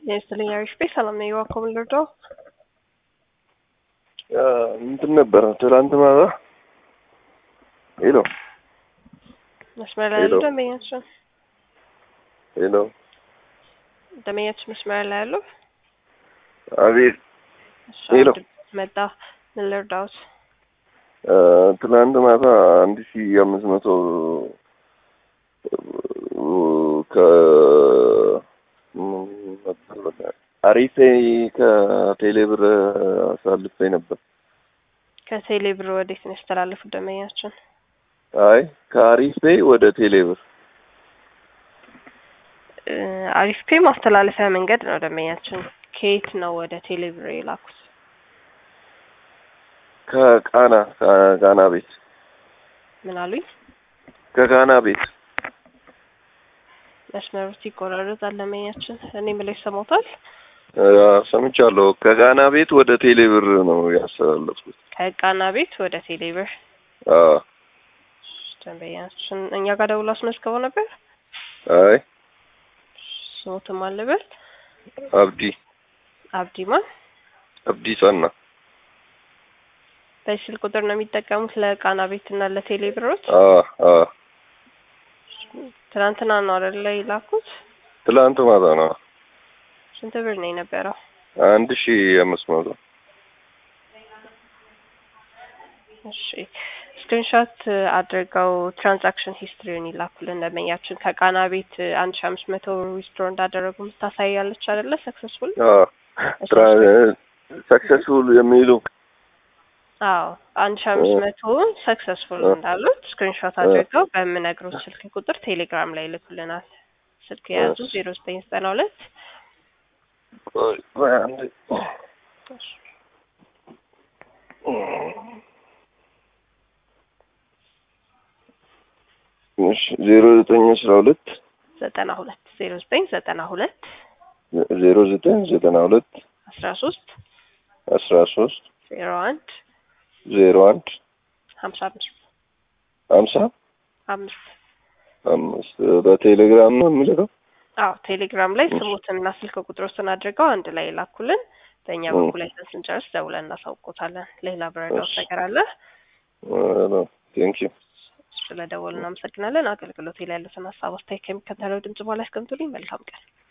የስትልኝ አሪፍ ቤት ሰላም ነው። የዋኮ ምልርዳው እንትን ነበረ ትላንት ማታ ሄሎ መስመር ላይ ያሉ ደንበኛችን ሄሎ ደንበኛችን መስመር ላይ ያሉ አቤት እሺ፣ ሄሎ። አንድ መጣ ምን ልርዳዎት? ትላንት ማታ አንድ ሺ አምስት መቶ ከ ምን ነበር በቃ አሪፌ ከቴሌብር አሳልፌ ነበር። ከቴሌ ብር ወዴት ነው ያስተላለፉት ደንበኛችን? አይ ከአሪፌ ወደ ቴሌብር እ አሪፍ ፔ ማስተላለፊያ መንገድ ነው ደንበኛችን። ከየት ነው ወደ ቴሌ ብር የላኩት? ከቃና ከቃና ቤት ምን አሉኝ? ከቃና ቤት መስመሩ ሲቆራረጥ ደንበኛችን እኔ ብለው ይሰማታል። አ፣ ሰምቻለሁ። ከቃና ቤት ወደ ቴሌብር ነው ያስተላለፍኩት። ከቃና ቤት ወደ ቴሌ ብር አ፣ ደንበኛችን እኛ ጋር ደውሎ አስመዝግበው ነበር። አይ ስሞትም አለበት አብዲ አብዲማን አብዲ ጸና በስልክ ቁጥር ነው የሚጠቀሙት ለቃና ቤት እና ለቴሌ ብሮች። አ አ ትናንትና ነው አይደል ላይ ላኩት? ትላንት ማታ ነው ስንት ብር ነው የነበረው? አንድ ሺ አምስት መቶ እሺ ስክሪንሾት አድርገው ትራንዛክሽን ሂስትሪውን ይላኩልን ደንበኛችን። ከቃና ቤት አንድ ሺ አምስት መቶ ዊዝድሮ እንዳደረጉ ምታሳያለች አይደለ? ሰክሰስፉል ሰክሰስፉል የሚሉ አዎ አንድ ሺ አምስት መቶ ሰክሰስፉል እንዳሉት ስክሪንሾት አድርገው በምነግሩት ስልክ ቁጥር ቴሌግራም ላይ ይልኩልናል። ስልክ የያዙ ዜሮ ዘጠኝ ዘጠና ሁለት ቆይ ቆይ አንዴ እሺ ዜሮ ዘጠኝ አስራ ሁለት ዘጠና ሁለት ዜሮ ዘጠኝ ዘጠና ሁለት ዜሮ ዘጠኝ ዘጠና ሁለት አስራ ሶስት አስራ ሶስት ዜሮ አንድ ዜሮ አንድ ሀምሳ አምስት ሀምሳ አምስት አምስት በቴሌግራም ነው የምልከው። አዎ ቴሌግራም ላይ ስሙትንና ስልክ ቁጥሮትን አድርገው አንድ ላይ ላኩልን። በእኛ እ። በኩል አይተን ስንጨርስ ደውለን እናሳውቆታለን። ሌላ ብረዳውት እሺ። ነገር አለ? ቴንክ ዩ ስለደወሉ እናመሰግናለን። አገልግሎት ላይ ያሉትን ሀሳብ አስተያየት ከሚከተለው ድምጽ በኋላ ያስቀምጡልኝ። መልካም ቀን።